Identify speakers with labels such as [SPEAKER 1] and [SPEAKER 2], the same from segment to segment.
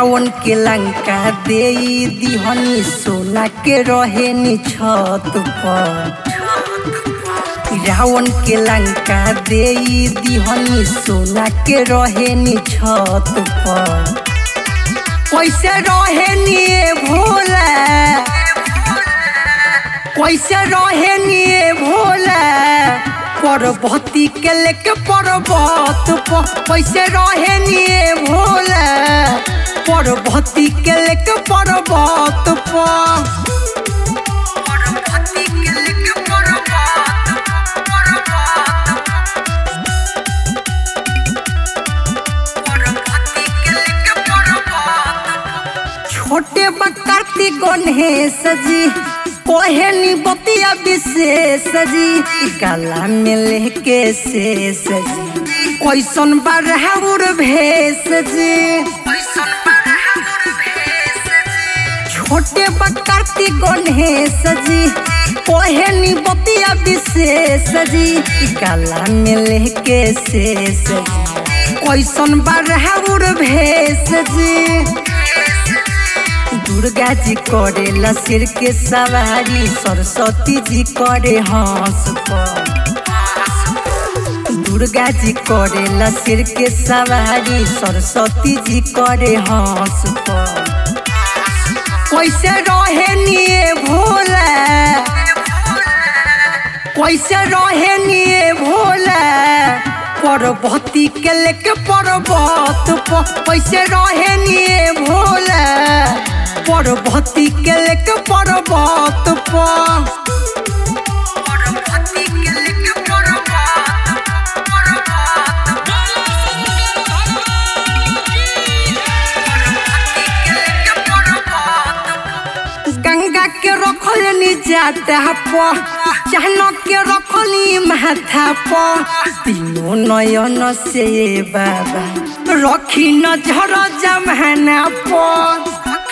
[SPEAKER 1] रावण के लंका दे दिहनी सोना के रहे नी छत पर रावण के लंका दे दिहनी सोना के रहे नी छत पर कैसे रहे नी भोला कैसे रहे नी भोला पर्वती के लेके पर्वत पर कैसे रहे नी भोला पर्वती के लेके पर्वत पर पर्वती के लेके पर्वत पर्वती के लेके पर्वत छोटे बकरती गणेश जी कोहेनी बतिया विशेष जी काला में लेके शेष जी कैसन बरहउर भेष जी छोटे बकरती गणेश जी कोहेनी बतिया विशेष जी काला में लेके शेष जी कैसन बरहउर भेष जी दुर्गा जी करे सिर के सवारी सरस्वती जी करे हंस पर दुर्गा जी करे सिर के सवारी सरस्वती जी करे हंस पर कैसे रहे निये भोला कैसे रहे निये भोला पर्वती के लेके पर्वत पर कैसे रहे निये भोला पर्वती के लेके पर्वत पर पर्वती के लेके गंगा के रखल जाता पर चहन के रखली माथा पर तीनों नयन से बाबा रखी नजर जमाना पर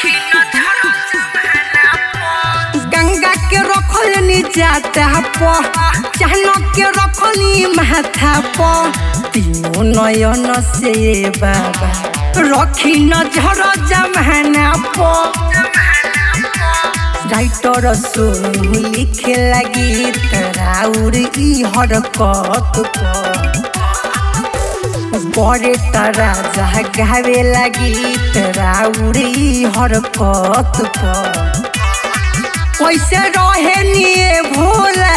[SPEAKER 1] गंगा के रखल जाता पर चहन के रखली माथा पर तीनों नयन से बाबा रखी नजर जमाना पर राइटर सुन लिखे लगी तराउर ई हरकत बड़े तरा गावे लगी तराउर ई हरकत कैसे रहे निये भोला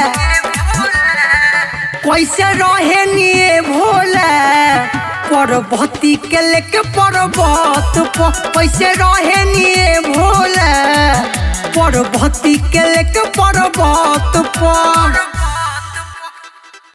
[SPEAKER 1] कैसे रहे निये भोला पर्वती के लेके पर्वत पर कैसे रहे निये भोला पर्वती के लेके पर्वत पर